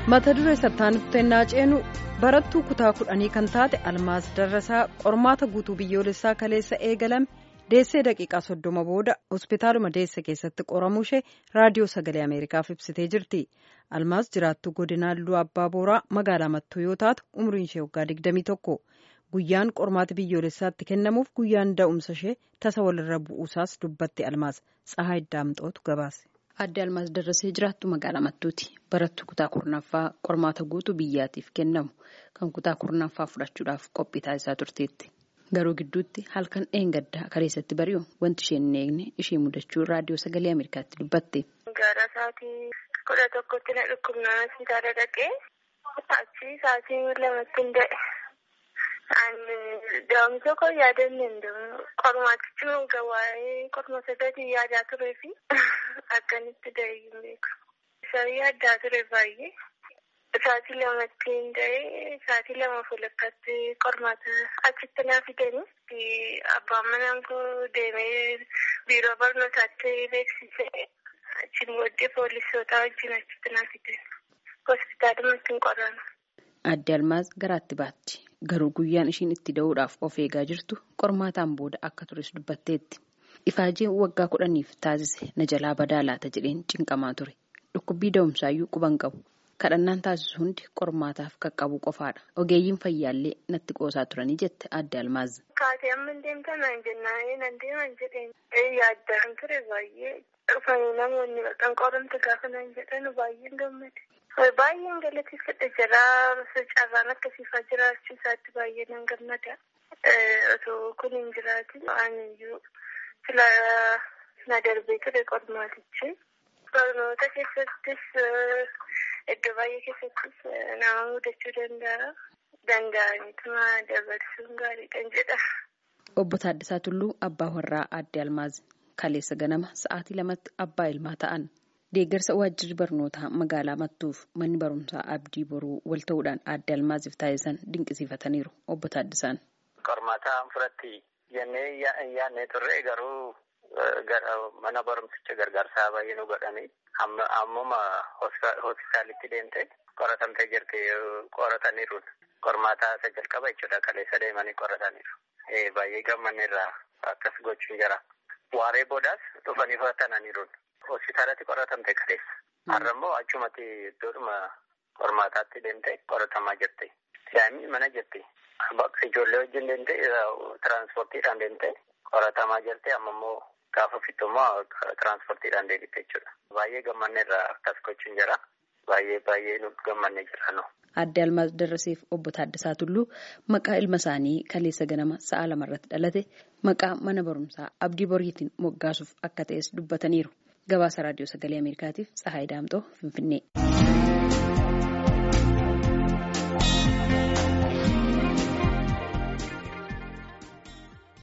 mata duree sattaaniftennaa ceenu barattuu kutaa kudhanii kan taate almaas darrasaa qormaata guutuu biyyoolessaa kaleessa eegalame deessee daqiiqaa soddoma booda hospitaaluma deesse keessatti qoramuu ishee raadiyoo sagalee ameerikaaf ibsitee jirti almaas jiraattuu godinaa luu abbaa booraa magaalaa mattuu yoo taatu umriin ishee waggaa 21 guyyaan qormaata biyyoolessaatti kennamuuf guyyaan da'umsa ishee tasa walirra bu'uusaas dubbatti almaas tsahaa iddaamxootu gabaase. Adde Almaas Darrasee jiraattu magaalaa Mattuuti. Barattuu kutaa kurnaffaa qormaata guutuu biyyaatiif kennamu kan kutaa kurnaffaa fudhachuudhaaf qophii taasisaa turteetti. Garuu gidduutti halkan dheengaddaa kaleessatti bari'u wanti isheen hin eegne ishee mudachuu raadiyoo sagalee Ameerikaatti dubbatte. Gara sa'aatii kudha tokkotti na dhukkubnaan hospitaala dhaqee achi sa'aatii lamatti hin da'e. Daa'umsa koo yaadanne hin qormaatichi gawaa'ee qorma saddeetii yaadaa turee fi akkanitti da'ee hin beeku. Isaan yaaddaa ture baay'ee. Sa'aatii lamatti hin da'ee sa'aatii lama fuulakkaatti qormaata achitti naa fidanii abbaan manaan koo deemee biiroo barnootaatti beeksisee achiin booddee poolisoota wajjin achitti naa fidan. Hospitaalumatti hin qoran. Adde Almaaz garaatti baatti. Garuu guyyaan ishiin itti da'uudhaaf of eegaa jirtu qormaataan booda akka tures dubbatteetti. Ifaajeen waggaa kudhaniif taasise na jalaa badaa laata jedheen cinqamaa ture. Dhukkubbii da'umsaayyuu quban qabu. Kadhannaan taasisu hundi qormaataaf qaqqabu qofaadha. Ogeeyyiin fayyaallee natti qoosaa turanii jette adde Almaaz. Kaatee amma hin deemtan naan jennaan nan deeman jedheen. Yaaddaan ture baay'ee dhufanii namoonni baqan qoramte gaafa naan jedhan baay'een gammade. Baay'een galateeffadha jira carraan akkasiifaa jiraachuu isaatti baay'ee nan gammada. Otoo kun hin jiraatin aaniyyuu sila na darbee ture qormaatichi. Barnoota keessattis iddoo baay'ee keessattis nama mudachuu danda'a. Danda'aniituma dabarsuun gaariidhaan jedha. Obbo Taaddasaa Tulluu abbaa warraa adde Almaaz kaleessa ganama sa'aatii lamatti abbaa ilmaa ta'an. Deeggarsa waajjirri barnootaa magaalaa Mattuuf manni barumsaa abdii boruu wal ta'uudhaan adde Almaaziif taasisan dinqisiifataniiru obbo Taaddasaan. Qormaataan fudhatti jennee yaadnee turre garuu mana barumsicha gargaarsaa baay'ee nu godhanii ammuma hospitaalitti deemte qoratamtee jirti qorataniiru. Qormaataa isa jalqaba jechuudha kaleessa deemanii qorataniiru. Baay'ee gammanneerra akkas gochuun jira. Waaree boodaas dhufanii fudhatananiiru. Hospitaalatti qoratamte kaleessa. Har'a immoo achumatti iddoodhuma qormaataatti deemte qoratamaa jirti. Daa'imni mana jirti. Ijoollee wajjin deemte tiraanspoortiidhaan deemte qoratamaa jirti. Amma immoo gaafa fittu immoo tiraanspoortiidhaan deemte jechuudha. Baay'ee gammanneerra akkas gochuun jira. Baay'ee baay'ee nu gammannee jira. Adde Almaaz Darraseef obbo Taaddasaa Tulluu maqaa ilma isaanii kaleessa ganama sa'a lamarratti dhalate maqaa mana barumsaa abdii boriitiin moggaasuuf akka ta'es dubbataniiru. Gabaasa raadiyoo sagalee Ameerikaatiif Tsahaay Daamxoo Finfinnee.